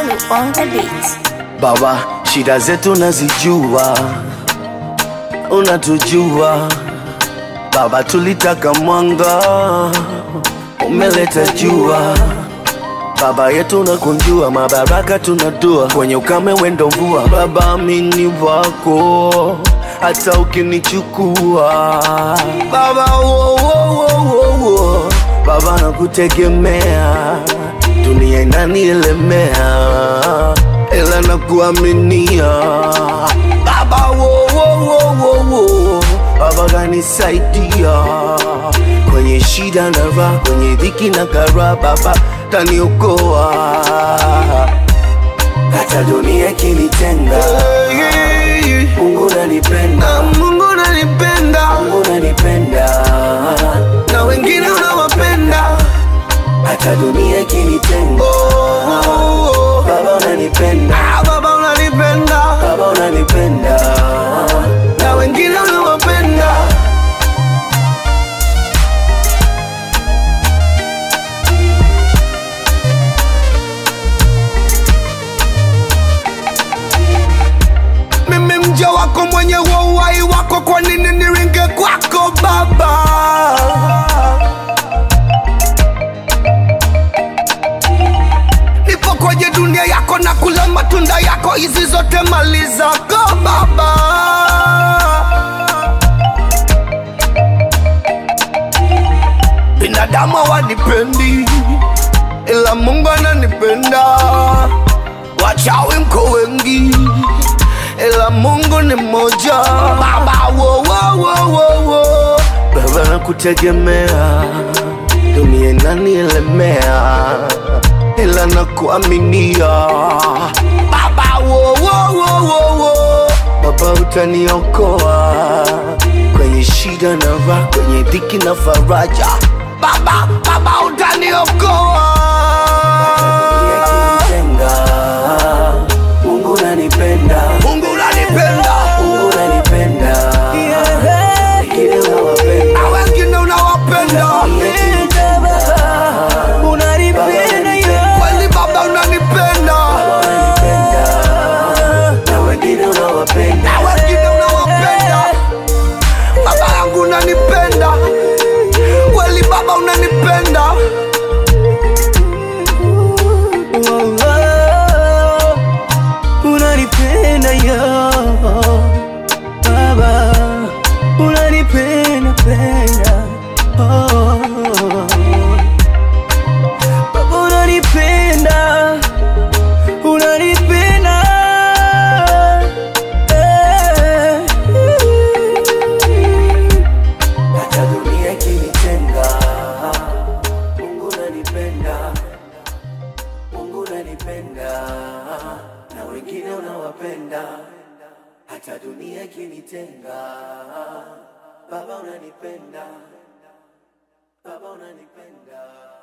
Malu on the beat. Baba, shida zetu nazijua, unatujua Baba, tulitaka mwanga, umeleta jua. Baba yetu nakunjua, mabaraka tunadua, kwenye ukame wendo mvua. Baba, mini wako hata ukinichukua Baba, wo, wo, wo, wo, wo. Baba nakutegemea, dunia inanielemea, ila nakuaminia Baba, wo, wo, wo, wo, wo. Baba kanisaidia kwenye shida na raha, kwenye dhiki na kara, Baba taniokoa hata dunia ikinitenga. Mungu nanipenda, Mungu nanipenda, Mungu nanipenda, na wengine unawapenda hata dunia ikinitenga. Baba unanipenda, Baba unanipenda, Baba unanipenda, na wengine unawapenda mimi mja wako mwenye wa uhai wako, kwa nini niringe kwako Baba? Nipo kwenye dunia yako na kula matunda yako, hizi zote mali zako Baba. Binadamu hawanipendi, ila Mungu ananipenda. Wachawi mko wengi, ila Mungu ni mmoja. Baba, wo, wo, wo, wo, wo. Baba nakutegemea, dunia inanielemea, ila nakuaminia. Baba, wo, wo, wo, wo, wo. Baba utaniokoa kwenye shida na raha, kwenye dhiki na faraja. Baba, Baba utaniokoa Mungu unanipenda, Mungu unanipenda, Mungu unanipenda, wengine unawapenda, na wengine unawapenda. Kweli Baba unanipenda, na wengine unawapenda, na wengine unawapenda. Baba yangu unanipenda, kweli Baba unanipenda. unanipenda yo baba unanipenda penda oh. baba unanipenda unanipenda eh. hata dunia ikinitenga, Mungu unanipenda, Mungu unanipenda, na wengine unawapenda, hata dunia ikinitenga, Baba unanipenda, Baba unanipenda.